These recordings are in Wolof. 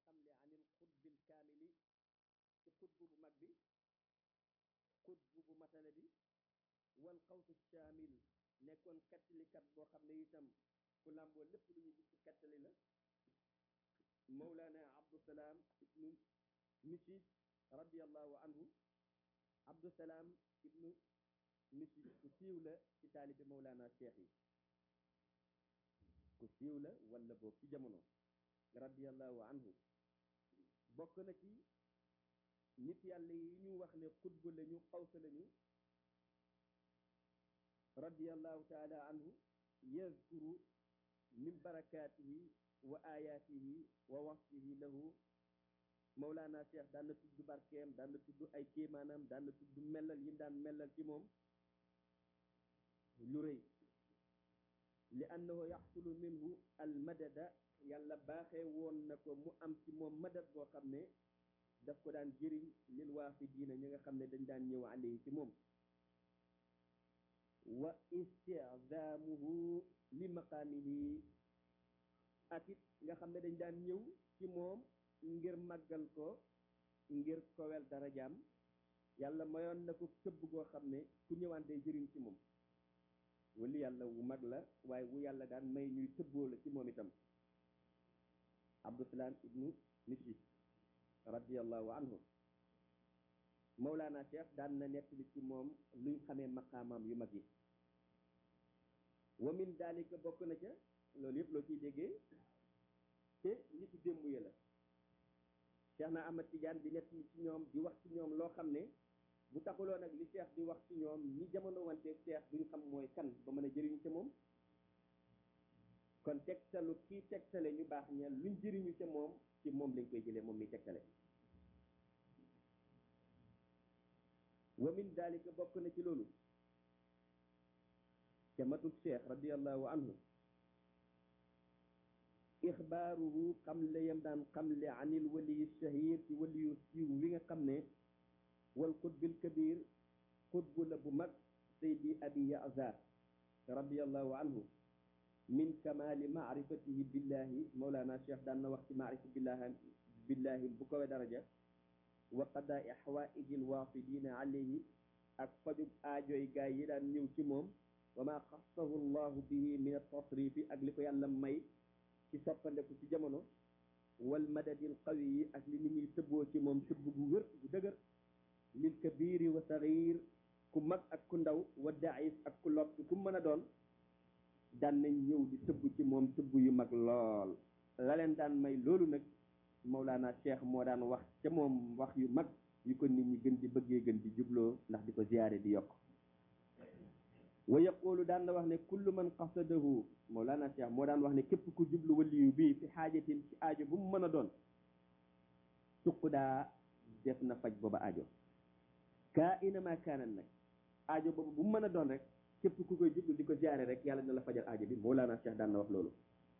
xamle anil xutbil kaamili ci xutbu bu mag bi xutbu bu matale bi wal xawsu shaamil nekkoon xettalikat boo xam ne itam ku làmboo lépp lu ñuy gis ci xettali la mawlana abdusalaam ibnu misis radiallahu anhu abdusalaam ibnu misis ku siiw la ci taalibi mawlana cheikh yi ku siiw la wala boog ci jamono radiallahu anhu bokk na ci nit yàlla yi ñu wax ne xutba lañu xawsa lañu radiallahu taala anhu yazkuru min barakaatihi wa ayaatihi wa wasfihi lahu mawlaana cheikh daan na tudd barkeem daan na tudd ay kéemaanam daan na tudd mellal yi daan mellal ci moom lu rëy li annahu yaxsulu minhu al madada yàlla baaxee woon na ko mu am ci moom madad boo xam ne daf ko daan jëriñ lil waafidiina ñi nga xam ne dañ daan ñëw alayhi ci moom wa istidaamuhu li maqaamihi ak it nga xam ne dañ daan ñëw ci moom ngir màggal ko ngir kowel darajaam yàlla mayoon na ko tëbb goo xam ne ku ñëwaan day jëriñ ci moom wali yàlla wu mag la waaye wu yàlla daan may ñuy tëbboo la ci moom itam abdusalaam ibnu misi radiallahu anhu mawlaana cheikh daan na nettali ci moom luñ xamee maqaamaam yu mag yi wa min dalika bokk na ca loolu yëpp loo ciy déggee te li ci démb ya la cheikh na ahmad tidiane di nettali ci ñoom di wax ci ñoom loo xam ne bu taxuloo nag li cheikh di wax ci ñoom ñi jamono wante cheikh duñ xam mooy kan ba mën a jëriñu ca moom kon tegtalu kii tegtale ñu baax ña luñ jëriñu ca moom ci moom lañ koy jëlee moom mi tegtale wa min dalika bokk na ci loolu ca matuk cheikh radiallahu anhu ixbaaruhu xamle yam daan xamle anil waliyi shahir ci waliyu siiw wi nga xam ne wal xutbil kabir xutbu la bu mag saydi abi yazar radiallahu anhu min kamali maarifatihi billahi mawlana cheikh daan na wax ci maarifa billahi billahi bu kowe daraja wa qadaai xawaaiji lwaafidina alayhi ak fajub aajoy gaay yi daan ñëw ci moom wa ma xassahu llahu bihi min altasrifi ak li ko yàlla may ci soppandeku ci jamono wal madadil qawi yi ak li nit ñuy tëbboo ci moom tëbb gu wér gu dëgër lil kabiri wa saxiir ku mag ak ku ndaw wa daif ak ku lott ku mën a doon daan nañ ñëw di tëbb ci moom tëbb yu mag lool la leen daan may loolu nag Mawlana Cheikh moo daan wax ca moom wax yu mag yu ko nit ñi gën di bëggee gën di jubloo ndax di ko ziyaare di yokk wa yaqulu daan na wax ne kullu man qasadahu Mawlana Cheikh moo daan wax ne képp ku jublu waliyu bii fi xaajatin ci aajo bu mu mën a doon suqudaa def na faj booba aajo kaa inama kaanan nag aajo boobu bu mu mën a doon rek képp ku koy jublu di ko ziyaare rek yàlla dina la fajal aajo bi Mawlana Cheikh daan na wax loolu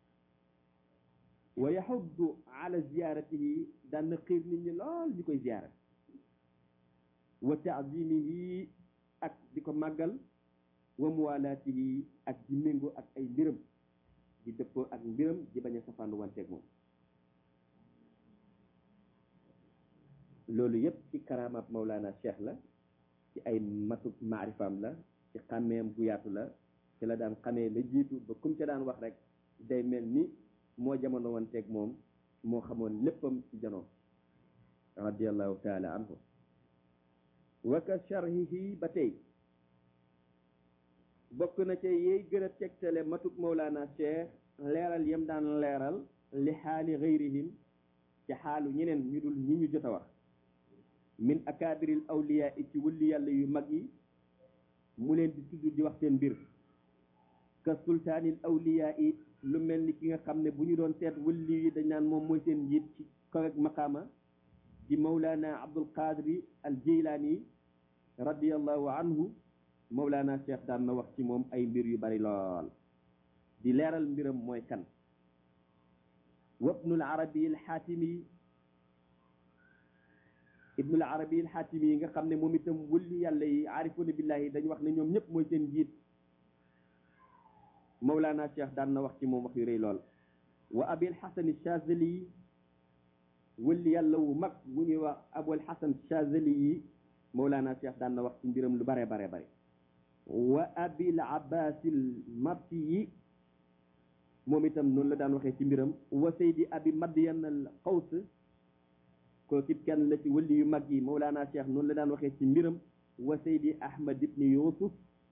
wa yaxuddu ala ziyaratihi daan na xiir nit ñi lool ñu koy ziyaara wa taazimihi ak di ko màggal wa muwalaatihi ak di méngoo ak ay mbiram di dëppoo ak mbiram di bañ a safaandu wanteeg moom loolu yépp ci karamaab Mawlana Cheikh la ci ay matuk maarifaam la ci xàmmeem gu yaatu la ci la daan xamee la jiitu ba kum ca daan wax rek day mel ni moo jamono wanteeg moom moo xamoon léppam ci janoo radiallahu taala anhu wa ka sharhihi ba tey bokk na ca yey gën a tegtale matuk Mawlana Cheikh leeral yam daan leeral li xaali gayrihim ci xaalu ñeneen ñu dul ñi ñu jot a wax min akaabiril awliya i ci wëlli yàlla yu mag yi mu leen di tudd di wax seen mbir ka sultaanil awliya i lu mel ni ki nga xam ne bu ñu doon seet wëlli yi dañ naan moom mooy seen njiit ci kaw ak maqaama di Mawlana Abdul Qadri al Jeylaani radiallahu anhu Mawlana Cheikh daan na wax ci moom ay mbir yu bari lool di leeral mbiram mooy kan wabnul arabi al xaatimi ibnul arabi al xaatimi yi nga xam ne moom itam wëlli yàlla yi aarifuna billahi dañu wax ne ñoom ñëpp mooy seen njiit Mawlana Cheikh daan na wax ci moom wax yu rëy lool wa abil xasan chazali wëlli yàlla wu mag bu ñuy wax abul hasan chazali yi mawlaana cheikh daan na wax ci mbiram lu bare bare bare wa abil abbasil marti yi moom itam noonu la daan waxee ci mbiram wa saydi abi madyan al qaws kooku it kenn la ci wëlli yu mag yi mawlaana cheikh noonu la daan waxee ci mbiram wa saydi ahmad ibni yusuf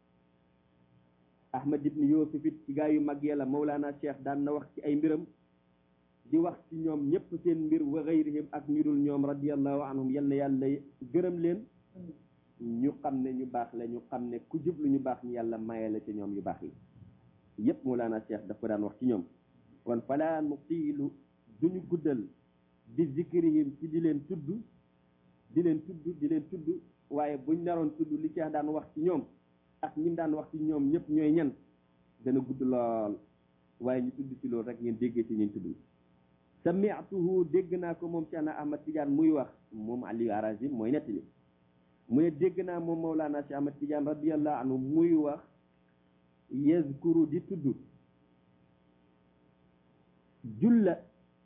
ahmad ibni yusuf it ci gaa yu mag yàlla mawlaana cheikh daan na wax ci ay mbiram di wax ci ñoom ñëpp seen mbir wa gayrihim ak ñu dul ñoom radiallahu anhum yal na yàlla gërëm leen ñu xam ne ñu baax la ñu xam ne ku jublu ñu baax ñu yàlla maye la ci ñoom yu baax yi yëpp mawlaana cheikh daf ko daan wax ci ñoom kon falaa nutiilu duñu guddal bi zikrihim ci di leen tudd di leen tudd di leen tudd waaye buñ naroon tudd li cheikh daan wax ci ñoom ak ñim daan wax ci ñoom ñëpp ñooy ñan dana gudd lool waaye ñu tudd ci loolu rek ngeen déggee ci ñun tudd sami'tuhu dégg naa ko moom Cheikhna Ahmad Tidiane muy wax moom Aliou Harazim mooy nettali mu ne dégg naa moom Mawlana Cheikh Ahmad Tidiane radiyallahu anhu muy wax yazkuru di tudd julla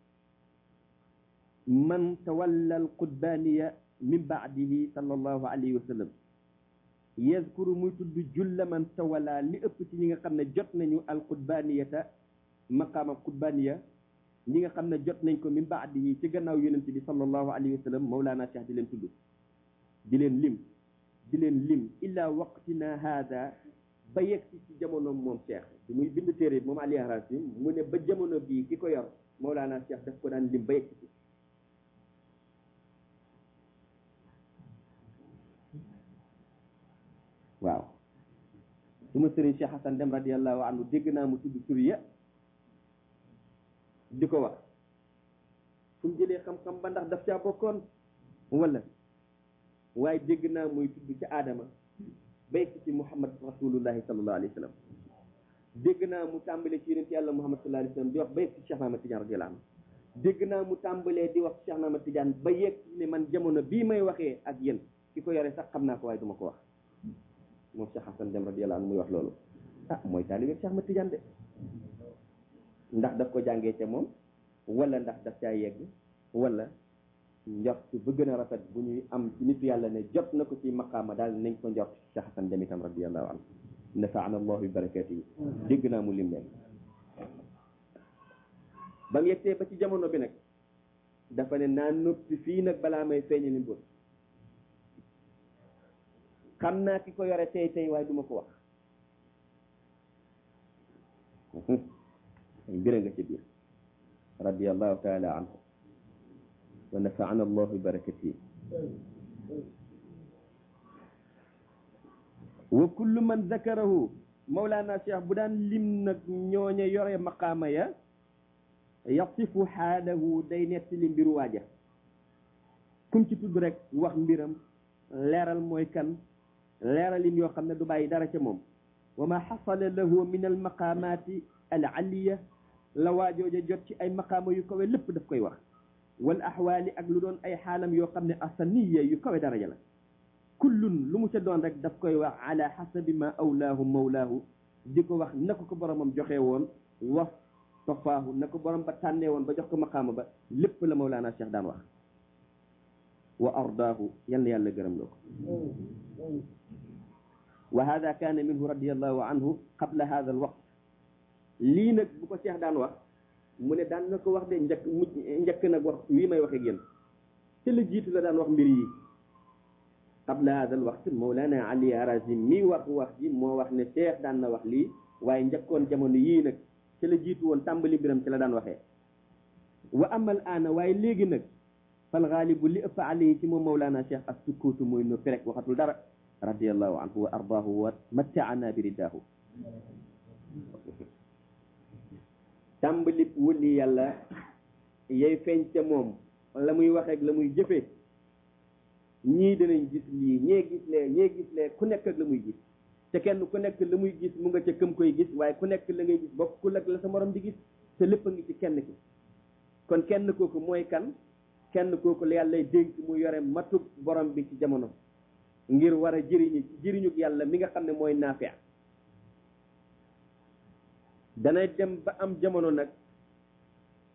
man tawalla alqutbaniya min baadihi sallallahu alayhi wa sallam yazkuru muy tudd julla man tawalla li ëpp ci ñi nga xam ne jot nañu alqutbaniyata maqaama qutbaniya ñi nga xam ne jot nañ ko min baadihi ci gannaaw yonent bi sallallahu alayhi wa sallam mawlaana cheikh di leen tudd di leen lim di leen lim illa waqtina haada ba yegg si ci jamono moom cheikh bi muy bind téere moom Ali Harazim mu ne ba jamono bii ki ko yor mawlaana cheikh daf ko daan lim ba yegg si waaw su ma sëriñ Cheikh Hassan Dem radiallahu anhu dégg naa mu tudd tur ya di ko wax fu mu jëlee xam-xam ba ndax daf caa bokkoon wala waaye dégg naa muy tudd ci aadama bay ci muhammad rasulullahi sallallahu alayhi wa sallam dégg naa mu tàmbalee ci yonent yàlla muhammad sallallahu alayhi wa sallam di wax ba yegg ci Cheikh Ahmad Tidiane radiyallahu anhu dégg naa mu tàmbalee di wax ci Cheikh Ahmad Tidiane ba yegg ci ne man jamono bii may waxee ak yéen ki ko yore sax xam naa ko waaye duma ko wax moom Cheikh Hassan Dem radiyallahu anhu muy wax loolu ah mooy taalibe Cheikh Ahmad Tidiane de ndax daf ko jàngee ca moom wala ndax daf caa yegg wala njort ba gën a rafet bu ñuy am ci nitu yàlla ne jot na ko ci maqaama daal nañ ko njort ci Cheikh Hassan Dem itam radiyallahu anhu nafaana allahu bi barakatihi dégg naa mu lim leen ba mu yegsee ba ci jamono bi nag dafa ne naa noppi fii nag balaa may feeñali mbóot xam naa ki ko yore tey tey waaye duma ko wax ay mbira nga ci biir radiallahu taala anhu wa nafaana allahu bi barakatihi wa kullu man zakarahu mawlaana cheikh bu daan lim nag ñooña yore maqaama ya yasifu xaalahu day nettali mbiru waaja kum ci tudd rek wax mbiram leeral mooy kan leeralin yoo xam ne du bàyyi dara ca moom wa ma xasala lahu min al maqaamaati al aliya la waajooja jot ci ay maqaama yu kawe lépp daf koy wax wal axwaali ak lu doon ay xaalam yoo xam ne asaniya yu kawe daraja la kullun lu mu ca doon rek daf koy wax ala xasabi ma awlaahu mawlaahu di ko wax na ko ko boromam joxe woon wax tofaahu na ko borom ba tànnee woon ba jox ko maqaama ba lépp la mawlaana cheikh daan wax wa ardaahu yal na yàlla gërëm loo ko wa hada kaana minhu radiallahu anhu qabla hada al waqt lii nag bu ko cheikh daan wax mu ne daan na ko wax de njëkk mujj njëkk nag wax wii may wax ak yéen te la jiitu la daan wax mbir yi qabla hada al waqt mawlana ali harazim mi wax wax ji moo wax ne cheikh daan na wax lii waaye njëkkoon jamono yii nag ci la jiitu woon tàmbali mbiram ci la daan waxee wa amal aana waaye léegi nag fal gaalibu li ëpp alayhi ci moom mawlana cheikh as sukkuutu mooy noppi rek waxatul dara radiallahu anhu wa ardaahu wa mattaana bi ridaahu tàmbali wëli yàlla yay feeñ ca moom la muy waxeek la muy jëfee ñii danañ gis lii ñee gis lee ñee gis lee ku nekk ak la muy gis te kenn ku nekk la muy gis mu nga ca këm koy gis waaye ku nekk la ngay gis bokkul ak la sa morom di gis te lépp a ngi ci kenn ki kon kenn kooku mooy kan kenn kooku la yàlla dénk mu yore matug borom bi ci jamono ngir war a jëriñu jëriñu yàlla mi nga xam ne mooy naafia dana dem ba am jamono nag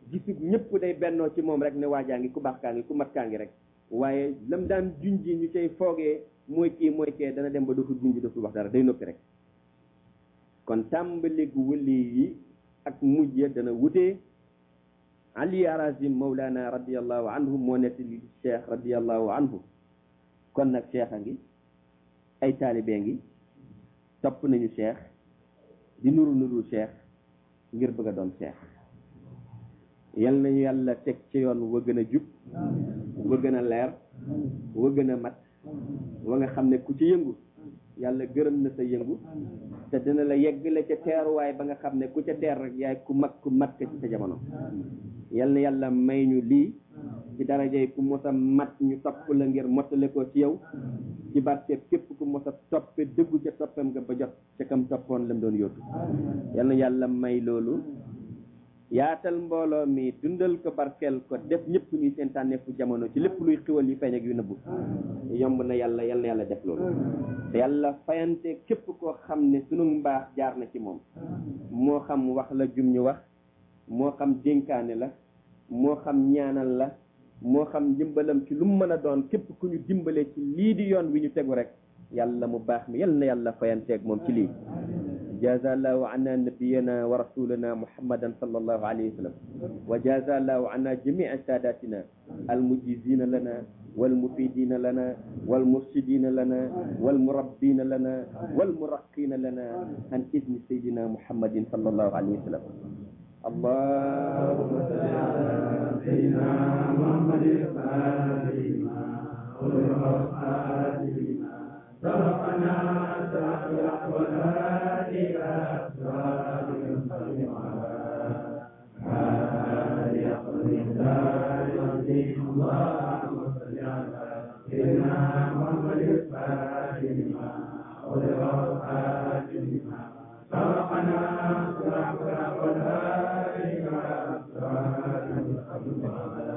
gisub ñëpp day bennoo ci moom rek ne waajaa ngi ku baax kaa ngi ku mat kaa ngi rek waaye lam daan junji ñu cay foogee mooy kii mooy kee dana dem ba dootul junji dootul wax dara day noppi rek kon tàmbaligu wëli yi ak mujj ya dana wutee ali arazim mawlana radiallahu anhu moo nettali cheikh radiallahu anhu kon nag cheikh a ngi ay taalibee ngi topp nañu cheikh di nuru nuru cheikh ngir bëgg a doon cheikh yal nañu yàlla teg ci yoon wa gën a jub wa gën a leer wa gën a mat wa nga xam ne ku ci yëngu yàlla gërëm na sa yëngu te dina la yeggale ca teeruwaay ba nga xam ne ku ca teer rek yaay ku mag ku mat ka ci sa jamono yal na yàlla may ñu lii ci darajay ku mos a mat ñu topp la ngir mottale ko ci yow ci barke képp ku mos a toppe dëggu ca toppam nga ba jot ca kam toppoon lam doon yóotu yal na yàlla may loolu yaatal mbooloo mi dundal ko barkeel ko def ñëpp ñuy seen tànneefu jamono ci lépp luy xiwal yu feeñ ak yu nëbbu yomb na yàlla yal na yàlla def loolu te yàlla fayante képp koo xam ne sunu mbaax jaar na ci moom moo xam wax la jum ñu wax moo xam dénkaane la moo xam ñaanal la moo xam dimbalam ci lu mu mën a doon képp ku ñu dimbale ci lii di yoon wi ñu tegu rek yàlla mu baax mi yal na yàlla fayanteeg moom ci lii جازى الله عنا نبينا ورسولنا محمدا صلى الله عليه وسلم وجازى الله عنا جميع ساداتنا المجيزين لنا والمفيدين لنا والمرشدين لنا والمربين لنا والمرقين لنا عن إذن سيدنا محمد صلى الله عليه وسلم اللهم صل على سيدنا محمد الفاتح سبقنا سبق والهادي إلى صراطك المستقيم اللهم صل على سيدنا محمد الفاتح لما أغلق والخاتم لما سبقنا سبق والهادي إلى صراطك المستقيم وعلى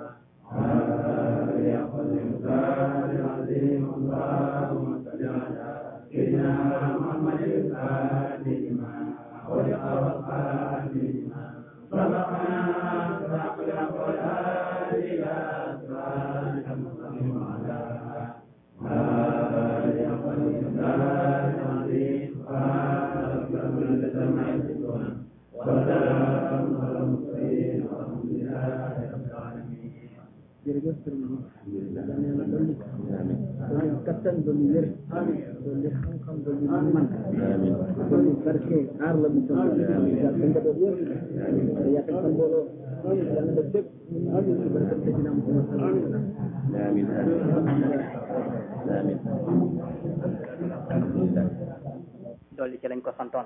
آله العظيم اللهم صل على سيدنا محمد الفاتح لما خلق والخاتم لما سبقنا سبق الأقوال إلى صراط المستقيم وعلى آله العظيم وسلام على المرسلين والحمد لله رب العالمين jërëjëf sëriñ bi yal na yàlla dolli dolli kattan dolli wér dolli xam-xam dolli man dolli barke aar la mu toll sa njaboot yëpp te yaatal sa mbooloo yal na def bépp ci barke Seydina Muhammad sallallahu alayhi wa sallam آمين آمين آمين dolli ci lañ ko santoon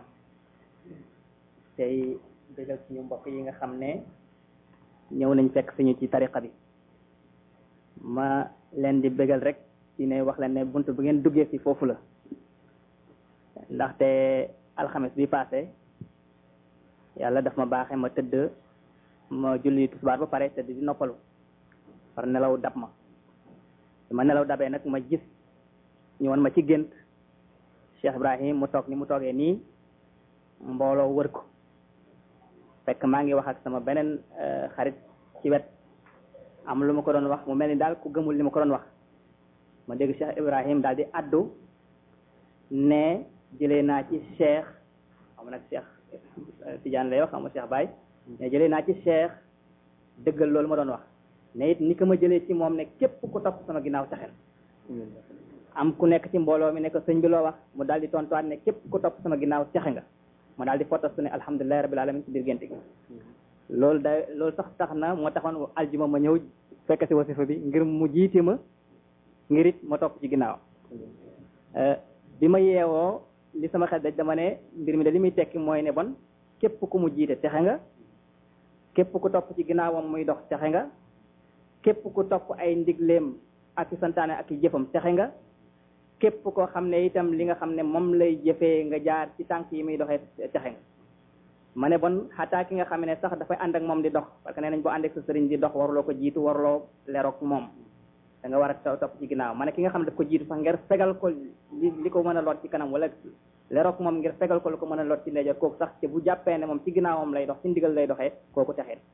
tey bégal suñu mbokk yi nga xam ne ñëw nañ fekk suñu ci tariqa bi ma leen di bégal rek ci ne wax leen ne bunt bu ngeen duggee ci foofu la ndaxte alxames bi passé yàlla daf ma baaxe ma tëdd ma julli tisbaar ba pare tëdd di noppalu par nelaw dab ma ma nelaw dabee nag ma gis ñu won ma ci gént Cheikh Ibrahim mu toog ni mu toogee nii mbooloo wër ko fekk maa ngi wax ak sama beneen xarit ci wet am lu ma ko doon wax mu mel ni daal ku gëmul li ma ko doon wax ma dégg Cheikh Ibrahim daal di addu ne jëlee naa ci Cheikh xam nag Cheikh Tidiane lay wax xam nga Cheikh Baye mais jëlee naa ci Cheikh dëggal loolu ma doon wax ne it ni ko ma jëlee ci moom ne képp ku topp sama ginnaaw taxel am ku nekk ci mbooloo mi ne ko sëñ bi loo wax mu daal di tontuwaat ne képp ku topp sama ginnaaw texe nga ma daal di fottasu ne alhamdulilahi rabbil alamin ci biir gént gi loolu da loolu sax tax na moo taxoon aljuma ma ñëw fekk si wasifa bi ngir mu jiite ma ngir it ma topp ci ginnaaw bi ma yeewoo li sama xel daj dama ne mbir mi de li muy tekki mooy ne bon képp ku mu jiite texe nga képp ku topp ci ginnaawam muy dox texe nga képp ku topp ay ndigleem ak i santaane ak i jëfam texe nga képp koo xam ne itam li nga xam ne moom lay jëfee nga jaar ci tànk yi muy doxee texe nga ma ne bon xataa ki nga xam ne sax dafay ànd ak moom di dox parce que nee nañ boo ànd ak sa sëriñ di dox waruloo ko jiitu waruloo leroog moom da nga war a topp ci ginnaaw ma ne ki nga xam ne daf ko jiitu sax ngir fegal ko li li ko mën a lot ci kanam wala leroog moom ngir fegal ko lu ko mën a lot ci ndeyjoor kooku sax te bu jàppee ne moom ci ginnaawam lay dox ci ndigal lay doxee kooku texee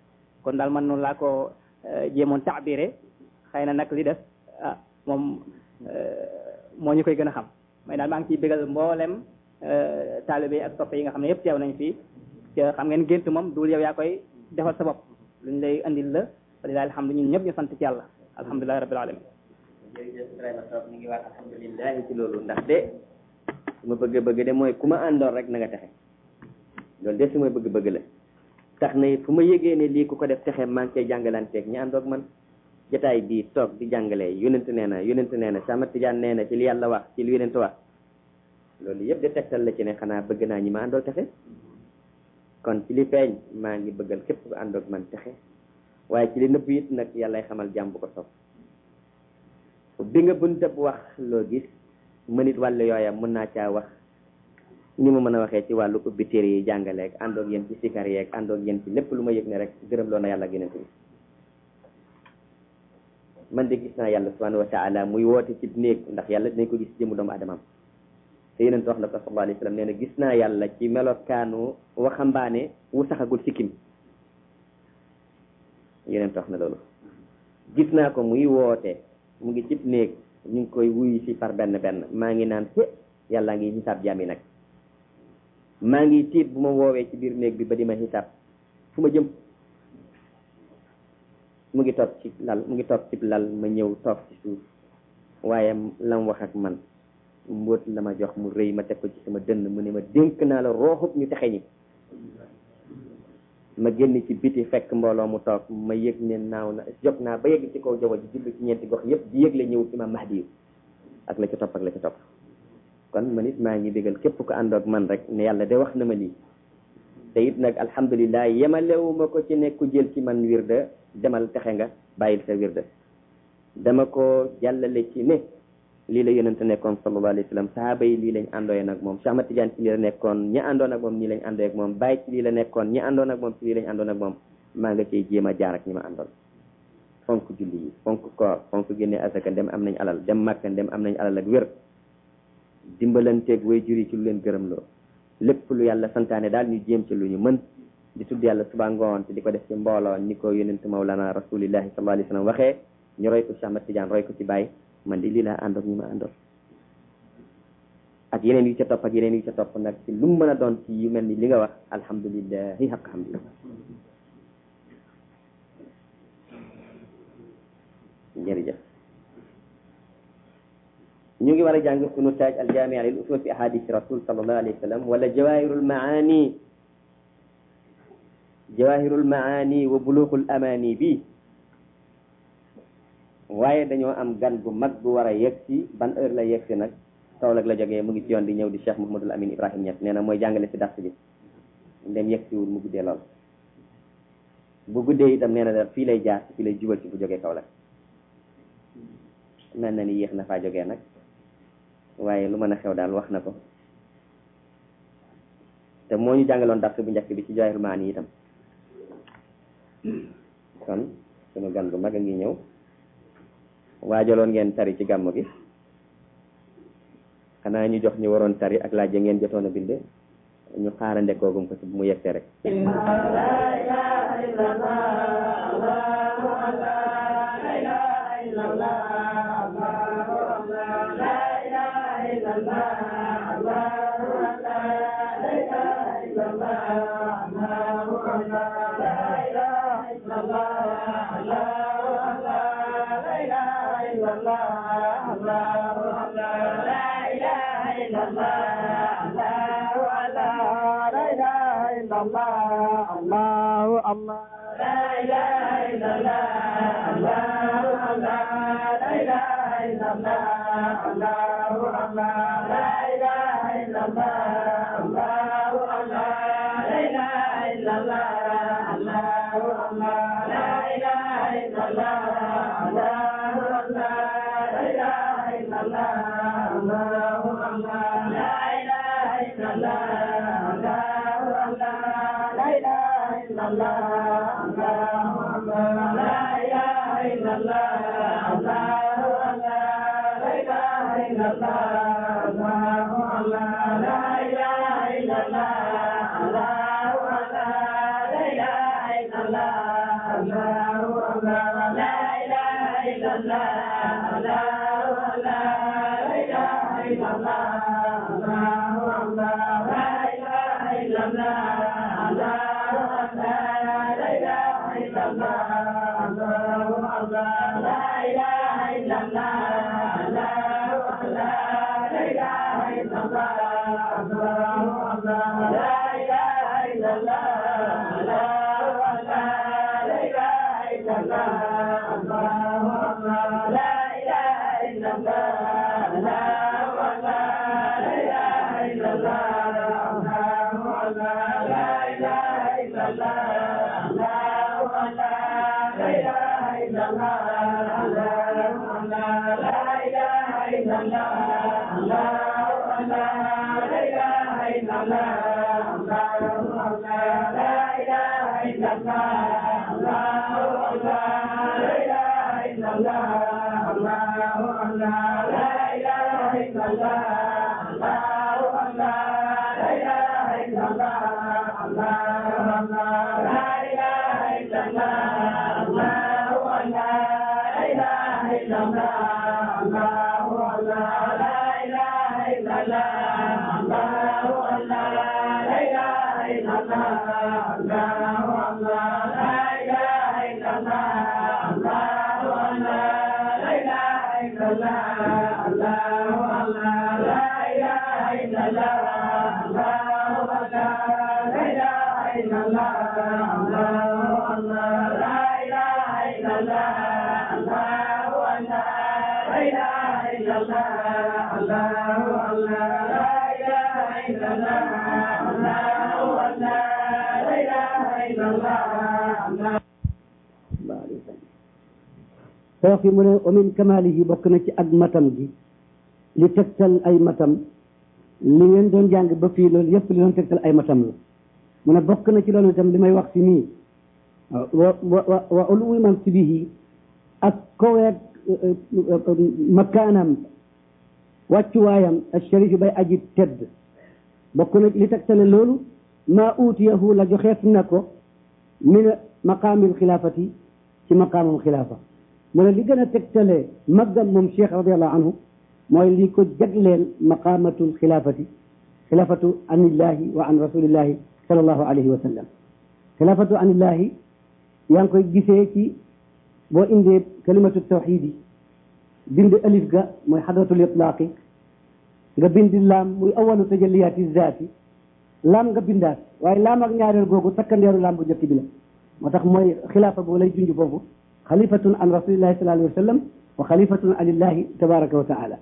kon daal man noonu laa ko jéemoon taabire xëy na nag li des ah moom moo ñu koy gën a xam may daal maa ngi ciy bégal mboolem taalibe ak soppe yi nga xam ne yëpp teew nañ fii te xam ngeen gént moom duul yow yaa koy defal sa bopp luñ lay andil la walilahi alhamdu ñun ñëpp ñu sant ci yàlla alhamdulilahi rabbil alamin jërëjëf Ibrahima Sow ñu ngi wax alhamdulilahi ci loolu ndax de su ma bëgg bëgg de mooy ku ma àndoon rek na nga texe loolu de su ma bëgg bëgg la tax na fu ma yégee ne lii ku ko def texe maa ngi koy jàngalanteeg ñi àndoog man jotaay bii toog di jàngale yonent nee na yonent nee na sama tijaan nee na ci li yàlla wax ci li yonent wax loolu yëpp de tegtal la ci ne xanaa bëgg naa ñi ma àndool texe kon ci li feeñ maa ngi bëggal képp ku àndoog man texe waaye ci li nëbb it nag yàllay xamal jàmm bu ko sopp bi nga bunta bu wax loo gis mënit wàllu yooya mën naa caa wax ni ma mën a waxee ci wàllu ubbi téere yi jàngaleeg àndoog yéen ci sikar yeeg àndoog yéen ci lépp lu ma yëg ne rek gërëm loo na yàlla ak yonent bi man de gis naa yàlla subhanahu wa taala muy woote ci néeg ndax yàlla dinañ ko gis jëmu doomu adamam te yonent wax na ko sallallahu alayhi wa sallam nee na gis naa yàlla ci melokaanu waxambaane wu saxagul sikkim yonent wax na loolu gis naa ko muy woote mu ngi cib néeg ñu ngi koy wuyu si par benn benn maa ngi naan te yàlla ngi xisaab jaam yi nag maa ngi tiit bu ma woowee ci biir néeg bi ba di ma xisaab fu ma jëm mu ngi toog ci lal mu ngi toog ci lal ma ñëw toog ci suuf waaye lam wax ak man mbóot la ma jox mu rëy ma teg ko ci sama dënn mu ne ma dénk naa la rooxub ñu texe ñi ma génn ci biti fekk mbooloo mu toog ma yëg ne naaw na jóg naa ba yegg ci kaw jaww ji jublu ci ñeenti gox yëpp di yëg la ñëw imam mahdi yu ak la ca topp ak la ca topp kon man it maa ngi bégal képp ko àndoog man rek ne yàlla de wax na ma lii te it nag alhamdulilah yemalewuma ko ci nekku jël ci man wirda demal texe nga bàyyil sa wirda dama ko jàllale ci ne lii la yonente nekkoon sallallahu alayhi wa sallam sahaaba yi lii lañ àndooye nag moom Cheikh Ahmad Tidiane ci lii la nekkoon ñi àndoon ak moom nii lañ àndooye ak moom Baye ci lii la nekkoon ñi àndoon ak moom ci lii lañ àndoon ak moom maa nga ciy jéem a jaar ak ñi ma àndoon fonk julli yi fonk koor fonk génne asaka ndem am nañ alal dem màkka ndem am nañ alal ak wér dimbalanteeg way juri ci lu leen gërëm loo lépp lu yàlla santaane daal ñu jéem ci lu ñu mën di tudd yàlla suba ngoon te di ko def ci mbooloo ni ko yonent mawlana rasulillahi sallallahu alayhi wa sallam waxee ñu roy ko Cheikh Ahmad Tidiane roy ko ci Baye man di lii laa àndoon ñu ma àndoon ak yeneen yu ca topp ak yeneen yu ca topp nag ci lu mu mën a doon ci yu mel ni li nga wax alhamdulilahi xaq alhamdulilah jërëjëf ñu ngi war a jàng sunu taaj aljamia lil usul fi ahadith rasul sallallahu alayhi wa sallam wala jawahirul maani jawahirul maani wa bulughul amani bi waaye dañoo am gan gu mag gu war a yegg si ban heure la yegg si nag Kaolack la jógee mu ngi ci yoon di ñëw di Cheikh Mouhamadul Amin Ibrahim Niass nee na mooy jàngale si dars bi ndem yegg siwul mu guddee lool bu guddee itam nee na da fii lay jaar fii lay jubal si bu jógee Kaolack mel na ni yéex na faa jógee nag waaye lu mën a xew daal wax na ko te moo ñu jàngaloon dars bu njëkk bi ci Jawahirul Maani itam kon sunu gan gu mag a ngi ñëw waajaloon ngeen tari ci gàmm gi xanaa ñu jox ñu waroon tari ak laaj ya ngeen jotoon a bind ñu xaarande koogum ko ci bu mu yegsee rek Allah foofi mu ne wa min kamalihi bokk na ci ak matam gi li tegtal ay matam li ngeen doon jàng ba fii loolu yëpp li doon tegtal ay matam la mu ne bokk na ci loolu itam li may wax si nii wa wa wa uluwi mansibihi ak koweeg makaanam wàccuwaayam asharifi bay aji tedd bokk na li tegtale loolu maa uutiyahu la joxeet na ko min maqaamil xilaafati ci maqaamam xilaafa mu ne li gën a tegtale maggam moom cheikh radiallahu anhu mooy li ko jagleel maqaamatul xilaafati xilaafatu anillahi wa an rasulillahi sallallahu alayhi wa sallam xilaafatu anillahi yaa ngi koy gisee ci boo indee kalimatu tawxid yi bind alif ga mooy xadratul itlaaqi nga bind laam muy awalu tajalliyaati zaati laam nga bindaat waaye laam ak ñaareel googu takkandeeru laam bu jëkk bi la moo tax mooy xilaafa boo lay junj foofu xalifatun an rasulillahi sallallahu alayhi wa sallam wa xalifatun anillahi tabaraka wa taala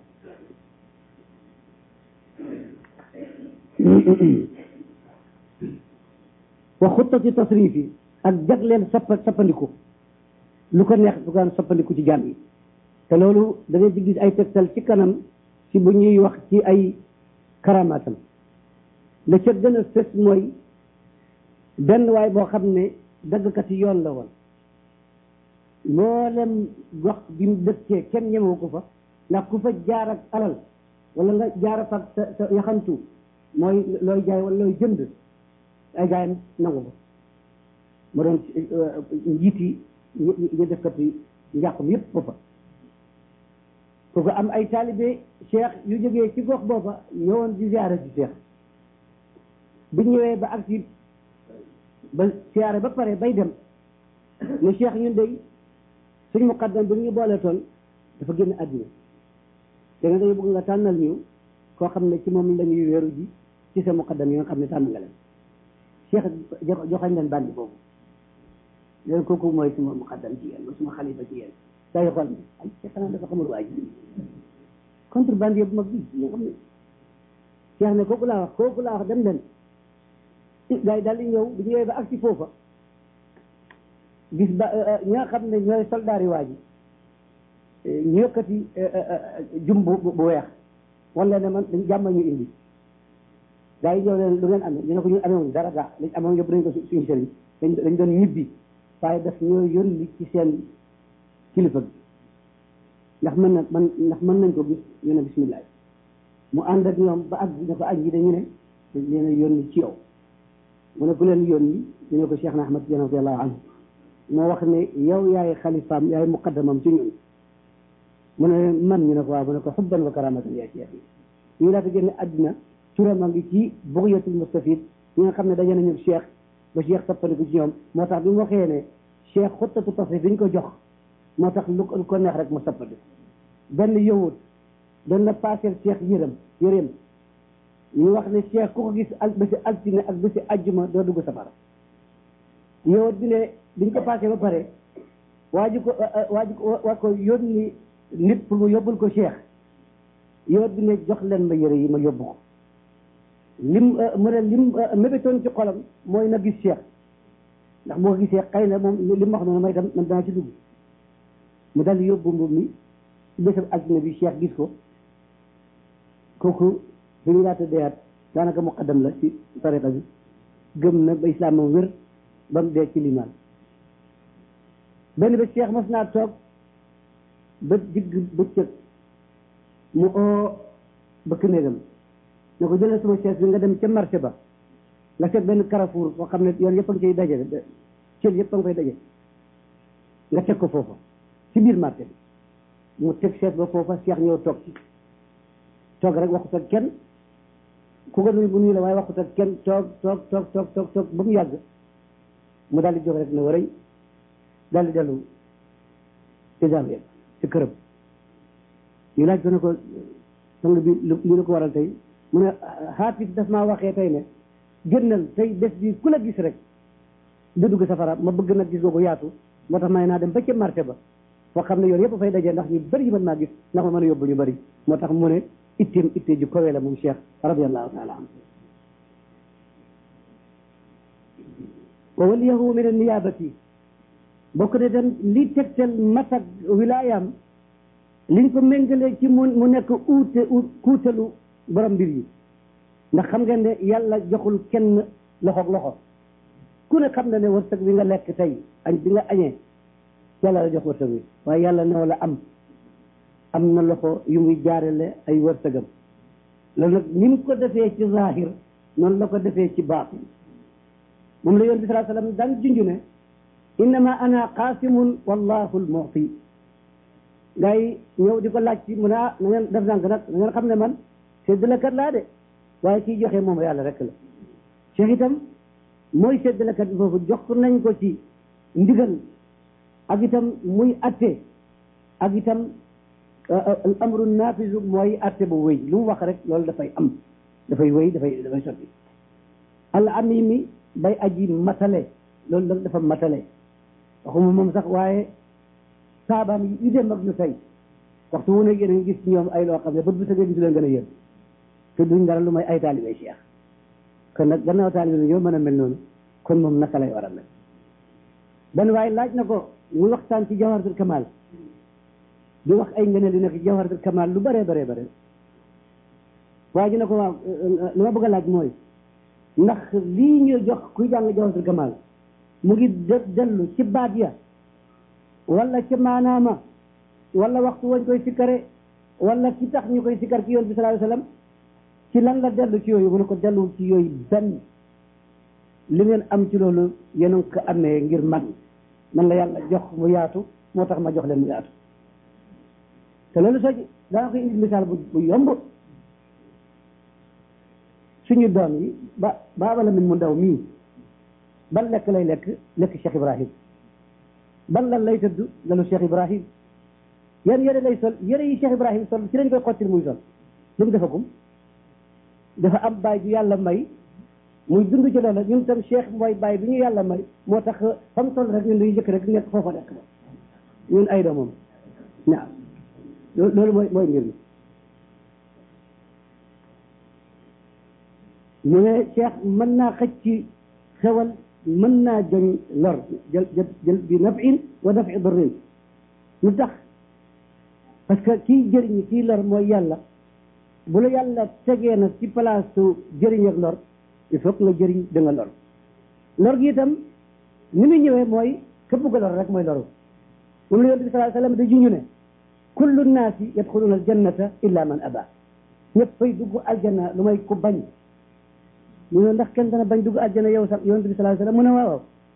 wa xuttati tasrifi ak jagleel sappa sappandiku lu ko neex du gaan sappandiku ci jaam yi te loolu da ngay ci gis ay tegtal ci kanam ci bu ñuy wax ci ay karamaatam la ca gën a fës mooy benn waay boo xam ne daggkat yi yoon la woon mboolem gox bi mu dëkkee kenn ñemewu ko fa ndax ku fa jaar ak alal wala nga jaar fa sa sa yaxantu mooy looy jaay wala looy jënd ay gaayam nangu ko ma doon njiit yi ñu defkat yi njàqum yépp foofa ku ko am ay taalibe cheikh yu jógee ci gox booba ñëwoon di ziyaara ci cheikh bu ñëwee ba ak si ba siyaare ba pare bay dem ne cheikh ñun day suñ muqaddam bi ñu boole toon dafa génn àddina te nga dañu bëgg nga tànnal ñu koo xam ne ci moom la ñuy wéeru ji ci sa muqaddam yi nga xam ne tànn nga leen cheikh joxañ leen bandi boobu leen kooku mooy suma muqaddam ci yéen suma xalifa ci yéen saa yu xool ne ay cheikh xanaa dafa xamul waa ji contre bandi bu mag bi nga xam ne cheikh ne kooku laa wax kooku laa wax dem leen gars yi daal di ñëw bu ñëwee ba agsi foofa gis ba ñi nga xam ne ñooy soldaar yi waa ji ñu yëkkati jum bu bu weex wala ne man dañ jàmm ñu indi gars yi ñëw leen lu ngeen amee ñu ne ko ñu amewuñ dara gaa liñ amoon yëpp dañ ko suñu sëriñ dañ dañ doon ñibbi waaye daf ñoo yónni ci seen kilifa bi ndax mën na man ndax mën nañ ko gis ñu ne bismillah mu ànd ak ñoom ba ak ne ko aj yi dañu ne dañ leen a yónni ci yow mu ne ku leen yónni ñu ne ko Cheikh na Ahmad Tidiane radiallahu anhu moo wax ne yow yaay xalifaam yaay muqaddamam ci ñun mu ne man ñu ne ko waaw mu ne ko xubban wa karamatan yaa cheikh yi ñu laata génne àddina turam a ngi ci bughyatul mustafid ñi nga xam ne daje nañu cheikh ba cheikh soppandiku ci ñoom moo tax bi mu waxee ne cheikh xuttatu tasrif bi ñu ko jox moo tax lu ko neex rek mu soppandiku benn yowut doon na paaseel cheikh yërëm yërëm ñu wax ne cheikh ku ko gis al bési altine ak bési ajjuma doo dugg safara yowut bi ne biñ ko paasee ba pare waa ji ko waa ji ko waa ko yónni nit pour mu yóbbul ko cheikh yowut bi ne jox leen ma yëre yi ma yóbbu ko lim mu ne lim mébétoon ci xolam mooy na gis cheikh ndax boo ko gisee xëy na moom li mu wax noonu may tam man danaa ci dugg mu dal yóbbu mbub mi ci bésab altine bi cheikh gis ko kooku bi ñu laata deyaat daanaka muqaddam la ci tariqa bi gëm na ba islaamam wér ba mu dee ci limaan benn ba cheikh mas naa toog ba digg bëccëg mu oo bëkk néegam ne ko jëlee sama chaise bi nga dem ca marché ba nga seet benn carrefour boo xam ne yoon yëpp a ngi ciy daje cël yëpp a ngi koy daje nga teg ko foofa ci biir marché bi mu teg chaise ba foofa cheikh ñëw toog ci toog rek waxut ak kenn ku ko nuyu bu nuyu la waaye waxut ak kenn toog toog toog toog toog toog ba mu yàgg mu daal di jóg rek ne waray daal di dellu ci jàmm ci këram ñu laaj ko ne ko sang bi li la ko waral tey mu ne xaatis daf maa waxee tey ne génnal tey bés bi ku la gis rek du dugg safara ma bëgg nag gis googu yaatu moo tax may naa dem ba ca marché ba foo xam ne yoon yëpp fay dajee ndax ñu bëri yi mën maa gis ndax ma mën a yóbbu ñu bëri moo tax mu ne itteem ittee ju kowee la moom cheikh radiallahu taala anhu wa waliyahu min anniyabati bokk ne tam li tegtal masak wilaayam liñ ko méngalee ci mu mu nekk uute kuutalu borom mbir yi ndax xam ngeen ne yàlla joxul kenn loxoog loxo ku ne xam na ne wërsëg bi nga lekk tey añ bi nga añee yàlla la jox wërsëg bi waaye yàlla new la am am na loxo yu muy jaarale ay wërsëgam loolu nag ni mu ko defee ci zahir noonu la ko defee ci baatin moom la yoon bi salaa sallam daan junju ne innama ana qaasimun wallahu almu'ti gaa yi ñëw di ko laaj ci mu ne ah na ngeen def nànk nag na ngeen xam ne man séddalekat laa de waaye kiy joxe moom yàlla rek la cheikh itam mooy séddalekat bi foofu jox nañ ko ci ndigal ak itam muy atte ak itam al amru nafisu mooy atte bu wéy lu mu wax rek loolu dafay am dafay wéy dafay dafay sotti al amimi bay aji matale loolu nag dafa matale waxuma moom sax waaye saabaam yi yu dem ak ñu tey waxtu wu ne yéen a ngi gis ñoom ay loo xam ne bët bu sëgee gisu leen gën a yéen te duñ dara lu may ay taalibe cheikh kon nag gannaaw taalibe bi ñoo mën a mel noonu kon moom naka lay war a mel benn waaye laaj na ko muy waxtaan ci jawharatul kamal di wax ay ngëneel yu nekk ci jawharatul kamal lu bëree bëree bëri waaye ji ne ko waaw li ma bëgg a laaj mooy ndax lii ñu jox kuy jàng jawharatul kamal mu ngi dellu ci baat ya wala ci maanaama wala waxtu wañ koy sikkare wala ci tax ñu koy sikkar ci yoon bi sallallahu alayhi wasallam ci lan la dellu ci yooyu mu ne ko delluwul ci yooyu benn li ngeen am ci loolu yéen a ngi ko amee ngir man man la yàlla jox mu yaatu moo tax ma jox leen mu yaatu te loolu soo dana koy indi misaal bu bu yomb suñu doom yi ba baaba la min mu ndaw mii ban lekk lay lekk lekk Cheikh Ibrahim ban lan lay tëdd lalu Cheikh Ibrahim yan yére lay sol yére yi Cheikh Ibrahim sol ci lañ koy xottil muy sol lu mu defagum dafa am baay ju yàlla may muy dund ci loola ñun tam Cheikh mooy baay bi ñu yàlla may moo tax fa mu toll rek ñun dañuy jëkk rek nekk foofa nekk ba ñun ay doomam waaw loolu mooy mooy mbir mi mu ne Cheikh mën naa xëcc ci xewal mën naa joñ lor jël jël bi nafin wa dafi darrin lu tax parce que kii jëriñ kii lor mooy yàlla bu la yàlla tegee nag ci place su jëriñ ak lor il faut que nga jëriñ da nga lor lor gi itam ni muy ñëwee mooy képp ko lor rek mooy loru moom la yonent bi sallallahu alayhi wasallam da juñu ne kullu naasi yadxuluna aljannata illa man aba ñëpp fay dugg aljanna lu may ku bañ ñu ne ndax kenn dana bañ dugg aljanna yow sax yonent bi sallallahu alayhi wasallam mu ne waaw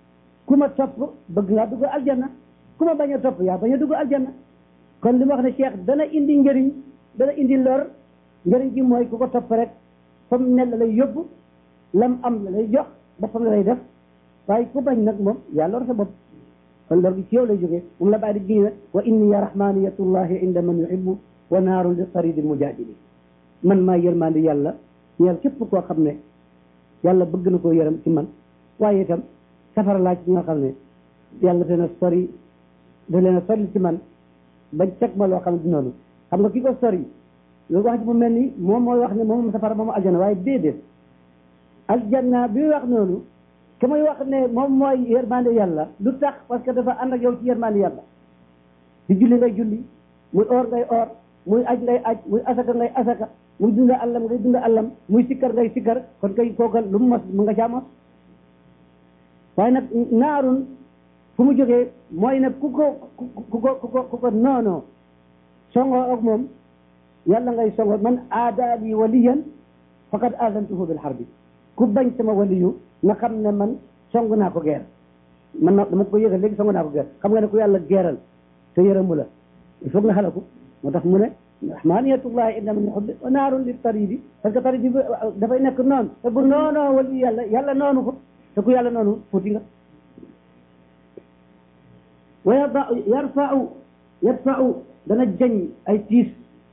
ku ma topp bëgg ngaa dugg aljanna ku ma bañ a topp yaa bañ a dugg aljanna kon li ma wax ne cheikh dana indi njëriñ dana indi lor njëriñ gi mooy ku ko topp rek fa mu ne la lay yóbbu lam am la lay jox boppam la lay def waaye ku bañ nag moom yaa lor sa bopp kon lor gi ci yow lay jógee moom la bàyyi di giñ wa inni ya rahmaniyatullahi inda man yuhibbu wa naarun li taridi mujadili man maa yërmandi yàlla ñeel képp koo xam ne yàlla bëgg na koo yërëm ci man waaye itam safara laa ci ñoo xam ne yàlla dana sori da leen a sori ci man bañ teg ma loo xam ne noonu xam nga ki ko sori loolu wax ji mu mel ni moom mooy wax ne moom safara moom aljana waaye déedéet aljanna bi wax noonu ke muy wax ne moom mooy yërmande yàlla lu tax parce que dafa ànd ak yow ci yërmande yàlla di julli ngay julli muy or ngay or muy aj ngay aj muy asaka ngay asaka muy dunda allam ngay dunda allam muy sikkar ngay sikkar kon kay kookal lu mu mos mu nga caa mos waaye nag naarun fu mu jógee mooy nag ku ko ku ko ku ko ku ko noonoo songoo ak moom yàlla ngay songoo man aadaali waliyan faqad aadantuhu bil harbi ku bañ sama waliyu na xam ne man song naa ko geer man na dama ko yëgal léegi song naa ko geer xam nga ne ku yàlla geeral te yërëmu la il faut nga xalaku moo tax mu ne rahmaniyatullahi inna min yuhibbu wa naarun li taridi parce que taridi bi dafay nekk noonu te bu noonoo wali yàlla yàlla noonu ko te ku yàlla noonu fuuti nga wa yada yarfau yadfau dana jañ ay tiis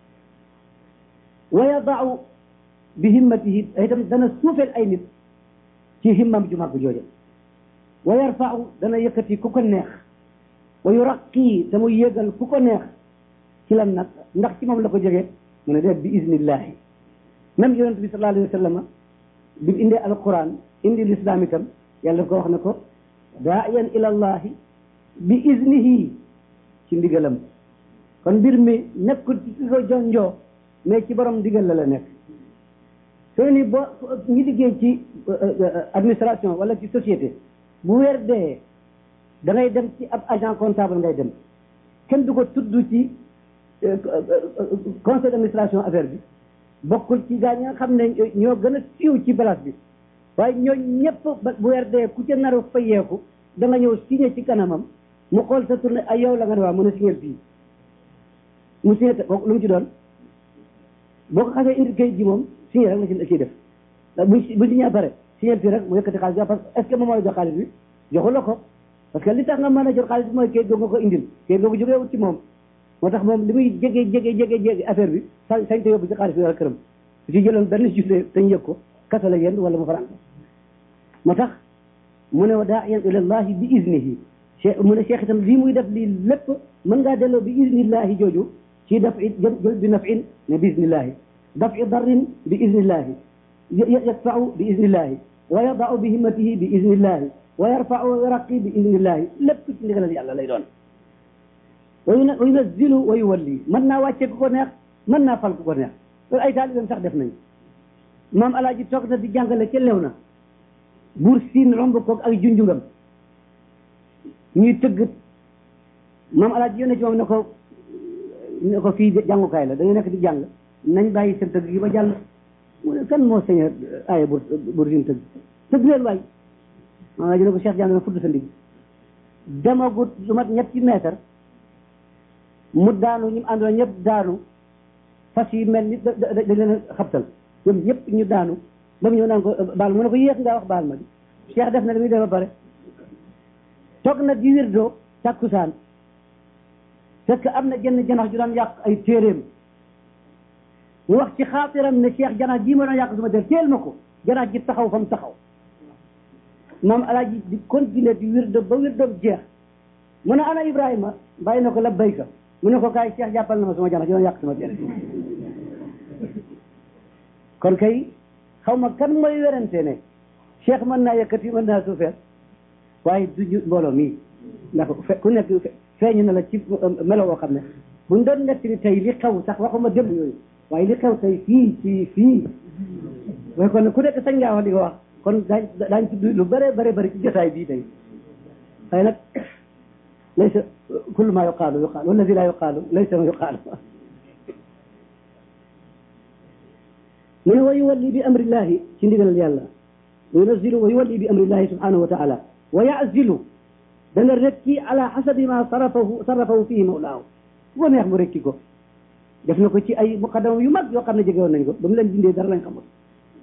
wa yadau bi himmatihi itam dana suufeel ay nit ci himmam ju mag jooja wa yarfau dana yëkkati ku ko neex wa yuraqi te mu yégal ku ko neex ci lan nag ndax ci moom la ko jógee mu ne def bi iznillahi même yonent bi sallallahu alayhi wa sallam bi mu indee alquran indi l'islam itam yàlla ko wax ne ko daayan ila allahi bi iznihi ci ndigalam kon mbir mi nekkul ci ki ko jonjoo mais ci borom ndigal la la nekk soo ni boo ñi liggéey ci administration wala ci société bu weer dee da ngay dem ci ab agent comptable ngay dem kenn du ko tudd ci conseil d'administration affaire bi bokkul ci gaa ñi nga xam ne ñoo gën a siiw ci place bi waaye ñoo ñëpp bu weer dee ku ca naru fayeeku da nga ñëw signé ci kanamam mu xool sa tournée ay yow la nga ne waa mën a signé fii mu signé te lu mu ci doon boo ko xasee indi kayit ji moom signé rek la ci ciy def bu bu signé pare signé fii rek mu yëkkati xaalis bi parce que est ce que moom mooy jox xaalis bi joxu la ko parce que li tax nga mën a jot xaalis bi mooy kayit googu nga ko indil kayit googu jógee wut ci moom moo tax moom li muy jege jege jege jege affaire bi sañ sañ te yóbbu ci xaalis bi wala këram su ci jëloon benn jullee dañ yëg ko kasa la yend wala mu faran moo tax mu ne wa daa'iyan ila llahi bi iznihi cheikh mu ne cheikh itam lii muy def lii lépp mën ngaa delloo bi iznillahi jooju ci daf i jël bi nafin ne bi iznillahi daf i darrin bi iznillahi yadfau bi iznillahi wa yadau bi himmatihi bi iznillahi wa yarfau wa yaraqi bi iznillahi lépp ci ndigalal yàlla lay doon wa yunazzilu wa yuwalli mën naa wàcce ku ko neex mën naa fal ku ko neex loolu ay taalibeem sax def nañ maam alaaji toog na di jàngale ca lew na buur siin romb koog ay junjungam ñuy tëgg maam alaaji yónnee ci moom ne ko ne ko fii jàngukaay la dañu nekk di jàng nañ bàyyi seen tëgg yi ba jàll mu ne kan moo sañ aaya buur buur siin tëgg tëgg leen waay maam alaaji ne ko Cheikh jàng na fudd sa ndig demagut lu mat ñetti mètre mu daanu ñu àndoon ñëpp daanu fas yi mel ni da da da leen a xabtal ñoom ñëpp ñu daanu ba mu ñëw naan ko baal mu ne ko yéex ngaa wax baal ma di Cheikh def na li muy def ba pare toog na di wirdo takkusaan fekk am na jenn janax ju daan yàq ay téeréem mu wax ci xaatiram ne Cheikh janax jii ma doon yàq suma téer teel ma ko janax ji taxaw fa mu taxaw moom alaaji di continuer di wirdo ba wirdoom jeex mu ne ana Ibrahima bàyyi na ko labbayka mu ne ko kaay Cheikh jàppal na ma suma janax ji doon yàq suma téere kon kay xaw ma kan mooy werante ne Cheikh mën naa yëkkati mën naa suufeel waaye du ñu mbooloo mii ndax ku nekk feeñu na la ci melo woo xam ne buñ doon nekk ni tey li xew sax waxuma démb yooyu waaye li xew tey fii fii fii mooy kon ku nekk sañ ngaa wax di ko wax kon daañ daañ tudd lu bare bare bëri ci jotaay bii tey waaye nag laysa kullu ma yuqaalu yuqaalu wallazi la yuqaalu laysa ma yuqaalu mu ne wa yuwalli bi amrillahi ci ndigalal yàlla wa yunazilu wa yuwalli bi amrillahi subhanahu wa taala wa yazilu dana rekki ala xasabi ma sarafahu sarafahu fihi mawlaahu fu ko neex mu rekki ko def na ko ci ay muqaddama yu mag yoo xam ne jege woon nañ ko ba mu leen dindee dara lañ xamul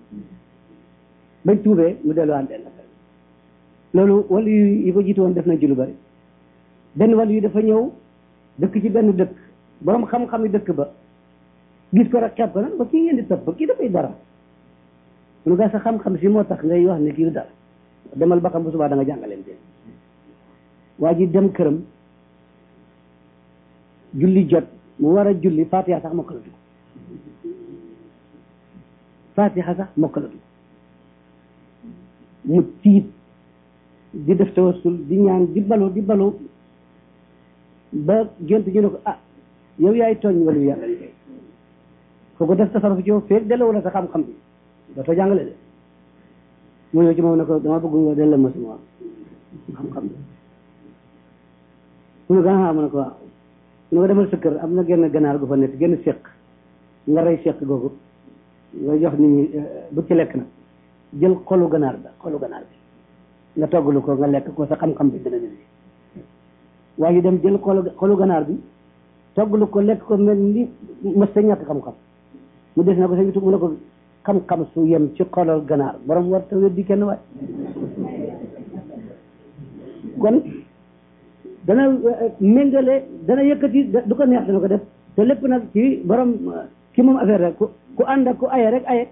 bañ tuubee mu delluwaat benn loolu wala yu yi ko jiitu woon def nañ ci lu bari benn wàll yu dafa ñëw dëkk ci benn dëkk borom xam-xami dëkk ba gis ko rek xeeb ko nag ba kii ngeen di topp kii dafay dara lu gaa sa xam-xam si moo tax ngay wax ne kii du dara demal ba xam bu subaa da nga jàngaleen te waa ji dem këram julli jot mu war a julli fatiha sax mokkalatu ko fatiha sax mokkalatu ko mu tiit di def tawassul di ñaan di balu di balu ba gént ñu ne ko ah yow yaay tooñ walu yàlla kooku def tasaruf ci yow feeg delloo la sa xam-xam bi dootoo jàngale de mu ñëw ci moom ne ko dama bëgg nga delloo ma sama xam-xam bi mu ne ko ah mu ne ko waaw mu ne ko demal sa kër am na genn ganaar gu fa nekk genn seq nga rey seq googu nga jox nit ñi bu ci lekk nag jël xolu ganaar ba xolu ganaar bi nga toggalu ko nga lekk ko sa xam-xam bi dina dina waa ji dem jël xolu xolu ganaar bi toggalu ko lekk ko mel ni mës sa ñàkk xam-xam mu des na ko sa ñu mu ne ko xam-xam su yem ci xolol ganaar borom war ta weddi kenn waay kon dana méngale dana yëkkati du ko neex dana ko def te lépp nag ci borom ki moom affaire rek ku ku ànd ak ku aye rek aye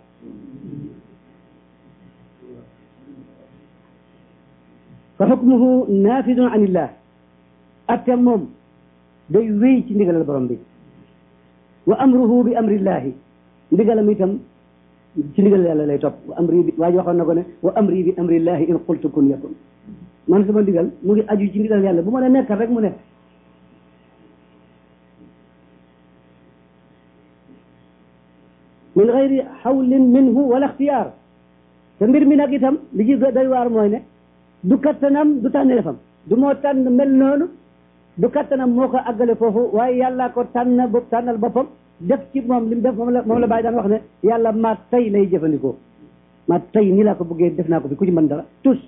fa xukmuhu naafidun an illah atte moom day wéy ci ndigalal borom bi wa amruhu bi amrillahi ndigalam itam ci ndigalal yàlla lay topp wa amri bi waa ji waxoon na ko ne wa amri bi amrillahi in qultu kun yakun man sama ndigal mu ngi aju ci ndigal yàlla bu ma ne nekkal rek mu nekk min gayri xawlin minhu wala ixtiyaar te mbir mi nag itam li ci doy waar mooy ne du kattanam du tànneefam du moo tànn mel noonu du kattanam moo ko àggale foofu waaye yàlla ko tànn bu tànnal boppam def ci moom li mu def moom la moom la bàyyi daan wax ne yàlla maa tey lay jëfandikoo maa tey nii laa ko bëggee def naa ko fi ku ci mën dara tous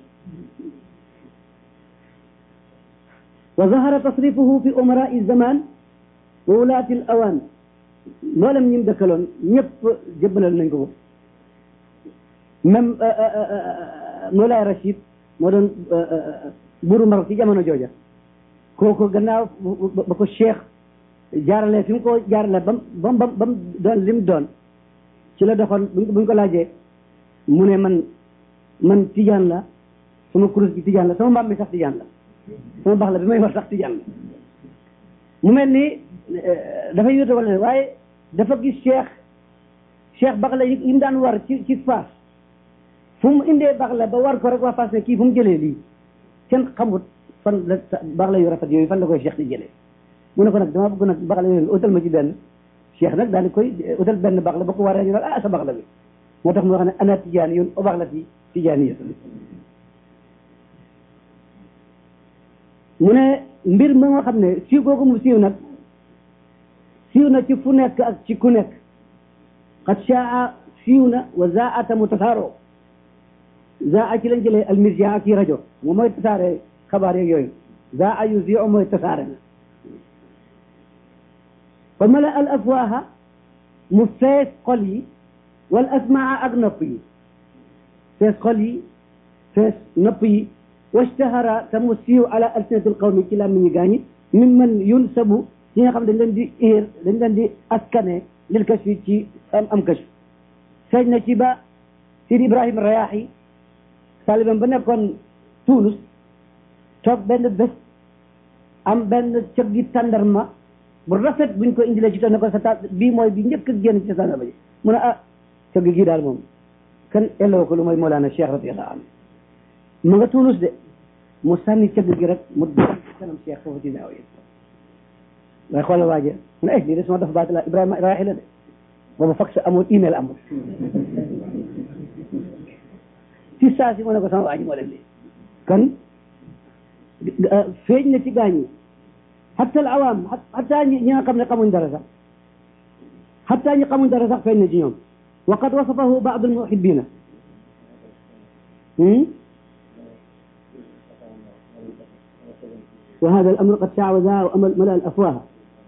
wa zahara tasrifuhu fi umarai zaman wa wulaati l awaan mboolem ñi mu dëkkaloon ñëpp jëbbalal nañ ko ko même Moulay Rachid moo doon buuru Maroc ci jamono jooja kooku gannaaw ba ko cheikh jaarale fi mu ko jaarale bam bam bam bam doon lim doon ci la doxoon buñ ko laajee mu ne man man tijaan la sama kurus gi tijaan la sama mbaam mi sax tijaan la sama bax la bi may war sax tijaan la mu mel ni dafay yóote wala waaye dafa gis cheikh cheikh bax la yi mu daan war ci ci faas fu mu indee bax la ba war ko rek waa faas ne kii fu mu jëlee lii kenn xamut fan la bax la yu rafet yooyu fan la koy cheikh di jëlee mu ne ko nag dama bëgg nag bax la yooyu utal ma ci benn cheikh nag daal di koy utal benn bax la ba ko waree ñu nag ah sa bax la bi moo tax mu wax ne ana tijaani yoon o bax la ti tijaani yi mu ne mbir ma nga xam ne siiw googu mu siiw nag siiw na ci fu nekk ak ci ku nekk xat shaa siiw na wa zaata mu tasaaroo zaa ci lañ jëlee almirja ak yi rajo moom mooy tasaare xabaar yeeg yooyu zaa yu zi mooy tasaare na fa mala al afwaha mu fees xol yi wal asmaa ak nopp yi fees xol yi fees nopp yi washtahara te mu siiw ala alsinatil qawmi ci làmmiñ ñi gaañi min man yunsabu ci nga xam dañ leen di iir dañ leen di askane lil kashfi ci am am kashf feeñ na ci ba Sidi Ibrahima Rayaahi talibam ba nekkoon Tunis toog benn bés am benn cëg gi tàndarma bu rafet buñ ko indilee ci toog ne ko sa ta bii mooy bi njëkk a génn ci tàndarma ji mu ne ah cëg gi daal moom kan elloo ko lu mooy Mawlana Cheikh radiyallahu anhu mu nga Tunis de mu sànni cëgg gi rek mu dal ci kanam Cheikh foofu ci naaw yi waaye xoolal waaje mu ne eh lii de sama dafa baati la Ibrahima Rayaahi la de boobu fax amul email amul ci saa si mu ne ko sama waaji moo def lii kon feeñ na ci gaañ yi xatta al awaam xatta ñi nga xam ne xamuñ dara sax xatta ñi xamuñ dara sax feeñ na ci ñoom wa qad wasafahu baadu al muhibbina wa hada al amru qad shaawaza wa amal mala al afwaha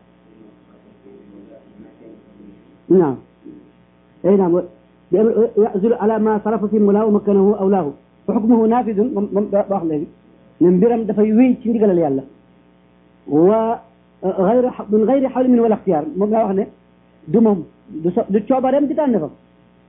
naam ay naam yazulu ala ma sarafa fi mula wa makkanahu awlaahu fa xukmuhu naafidun moom moom ba wax léegi ne mbiram dafay wéy ci ndigalal yàlla wa gayru min gayri xawli min wala ixtiyaar moom laa wax ne du moom du so du coobareem di tànn fa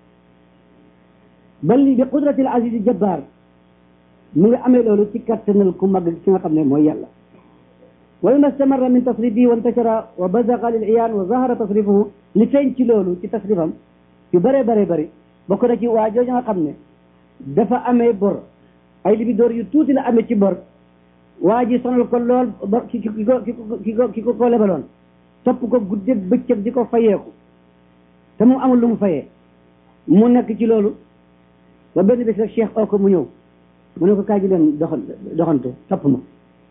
bal bi qudratil aziz jabbaar mu ngi amee loolu ci kattanal ku mag ci nga xam ne mooy yàlla wa ma stamarra min tasrifihi wa intashara wa bazaqa lil iyaan wa zahara tasrifuhu li feeñ ci loolu ci tasrifam yu bëree bëree bëri bokk na ci waa jooju nga xam ne dafa amee bor ay libi door yu tuuti la amee ci bor waa ji sonal ko lool ba ki ki ko ki ko ki ko ko lebaloon topp ko guddeeg bëccëg di ko fayeeku te mu amul lu mu fayee mu nekk ci loolu ba benn bés rek cheikh oo ko mu ñëw mu ne ko kaay ji leen doxan doxantu topp ma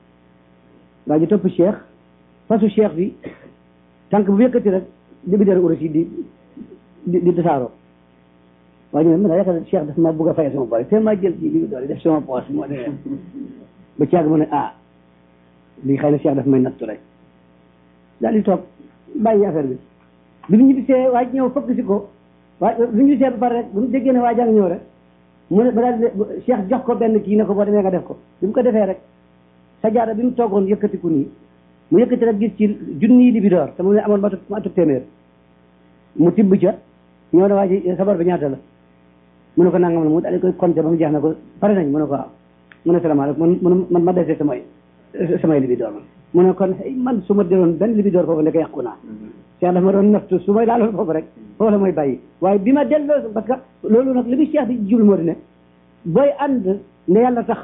waa ji topp cheikh fasu cheikh bi tànk bu yëkkati rek libi door urus yi di di di tasaaroo waa ji ne man yaakaar cheikh daf ma bëgg a fayee sama bor te ma jël ci libi door yi def sama poos moo demee ba caag mu ne ah lii xëy na cheikh daf may nattu rek daal di toog bàyyi affaire bi bi mu ñibbisee waa ji ñëw fëgg si ko waa bi mu ñibbisee ba pare rek bu mu déggee ne waa jàng ñëw rek mu ne ba daal di cheikh jox ko benn kii ne ko boo demee nga def ko bi mu ko defee rek sajaada bi mu toogoon yëkkatiku nii mu yëkkati rek gis ci junni di bi door te mu ne amoon matu matu téeméer mu tibb ca ñëw ne waa ji sabar bi ñaata la mu ne ko nangam la mu daal di koy compter ba mu jeex na ko pare nañ mu ne ko waaw mu ne salaamaaleykum man man ma desee samay samay libi door man mu ne kon man su ma deloon benn libi door foofu nekk yàqu naa cheikh dafa ma doon nattu su may laaloon foofu rek foofu la mooy bàyyi waaye bi ma delloo parce que loolu nag li bi cheikh di jublu moo di ne booy ànd ne yàlla tax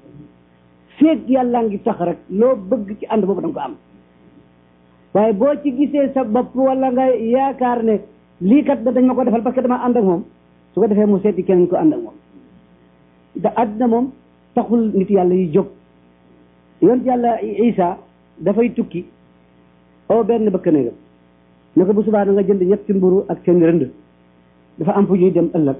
feeg yàlla ngi tax rek loo bëgg ci ànd boobu da nga ko am waaye boo ci gisee sa bopp wala nga yaakaar ne lii kat dañ ma ko defal parce que dama ànd ak moom su ko defee mu seeti keneen ko ànd ak moom te àddina moom taxul nit yàlla yi jóg yonent yàlla isa dafay tukki oo benn bëkk néegam ne ko bu subaa na nga jënd ñetti mburu ak seen rënd dafa am fu ñuy dem ëllëg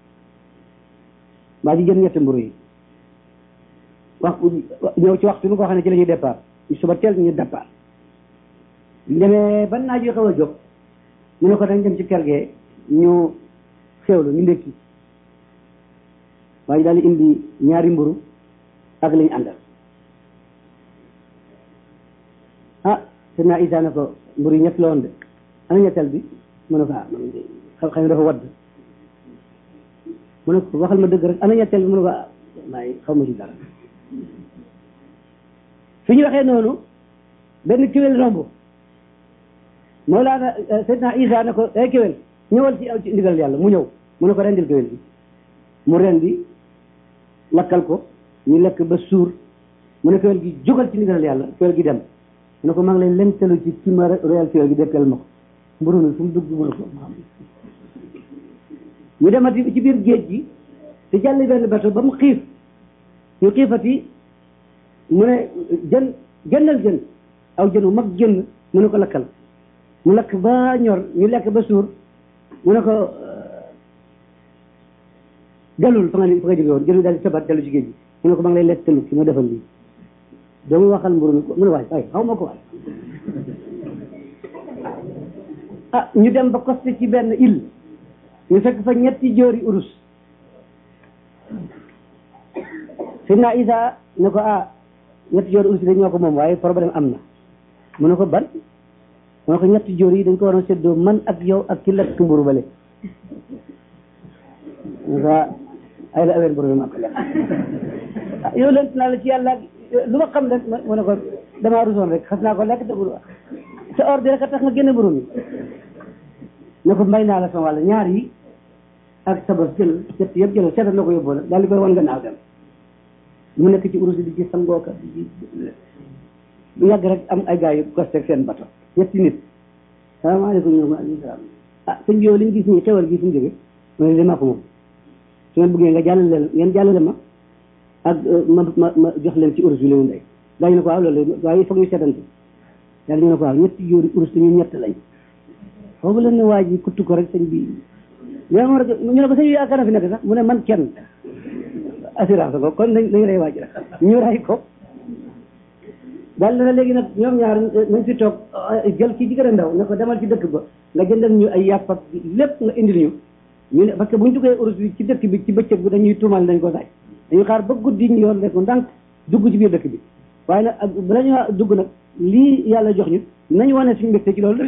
waa ji jënd ñetti mburu yi wax ñëw ci waxtu nu ko xam ne ci la ñuy départ suba teel ñu départ demee ban naaj yu xaw a jóg mu ne ko dañ dem ci kër gee ñu xewlu ñu ndékki waaye daal di indi ñaari mburu ak lañu àndal ah te naa isa ne ko mburu yi ñett la woon de ana ñetteel bi mu ne ko ah man xam xam dafa wadd mu ne ko waxal ma dëgg rek ana ñetteel bi mu ne ko ah maay xaw ma ci dara fi ñu waxee noonu benn kéwél romb Mawlaana Seydina Isa ne ko ay kéwél ñëwal ci ci ndigal yàlla mu ñëw mu ne ko rendil kéwél bi mu rendi lakkal ko ñu lekk ba suur mu ne kéwél gi jógal ci ndigal yàlla kéwél gi dem mu ne ko maa ngi lay lentalu ci ci ma royal kéwél gi dekkal ma ko mburu mi fu mu dugg mu ne ko ñu demati ci biir géej gi te jàll benn bato ba mu xiif ñu xiifati mu ne jën jëndal jën aw jën wu mag jën mu ne ko lakkal mu lakk ba ñor ñu lekk ba suur mu ne ko dellul fa nga fa nga jóge woon jënd daal di sabat dellu ci géej gi mu ne ko maa ngi lay lekk tëlu ki ma defal lii doomu waxal mburu mi mu ne waay waay xaw ma ko waay ah ñu dem ba costé ci benn île ñu fekk fa ñetti jóori urus Sidna Isa ne ko ah ñetti jóori urus yi dañ ñoo ko moom waaye problème am na mu ne ko ban mu ne ko ñetti jóor yi dañ ko waroon séddoo man ak yow ak ki lekk mburu bale waa ay la aween mburu bi ma ko lekk yow lent naa la ci yàlla lu ma xam rek mu ne ko damaa rusoon rek xas naa ko lekk te mburu sa ordre rek a tax nga génne mburu mi ne ko mbay naa la sama wàll ñaar yi ak sa bos jël ñett yëpp jël seetal na ko yóbboo nag daal di koy wan gannaaw dem mu nekk ci urus di ci sangooka di bu yàgg rek am ay gars yu costé seen bato ñetti nit salaamaaleykum ñoom maaleykum salaam ah sëñ bi yow li ñu gis nii xewal gi fu mu jóge ma ne maa ko moom su ngeen bëggee nga jàllale ngeen jàllale ma ak ma ma ma jox leen ci urus bi leen ndey daañu ne ko waaw loolu waaye il faut ñu seddante yàlla ñu ne ko waaw ñetti jóori urus te ñu ñett lañ foofu leen ne waa ji kuttu ko rek sëñ bi ñoo ma ñu ne ko sëñ bi yaakaar na fi nekk sax mu ne man kenn assurance ko kon nañ nañ rey waa ji rek ñu rey ko daal na léegi nag ñoom ñaar nañ fi toog jël kii ci gën a ndaw ne ko demal ci dëkk ba nga jëndal ñu ay yàpp ak lépp nga indil ñu ñu ne parce que bu ñu duggee urus bi ci dëkk bi ci bëccëg bi dañuy tuumal dañ ko daaj dañuy xaar ba guddi ñu yoon rek ndànk dugg ci biir dëkk bi waaye nag ak bala ñu dugg nag lii yàlla jox ñu nañ wane suñu mbégte ci loolu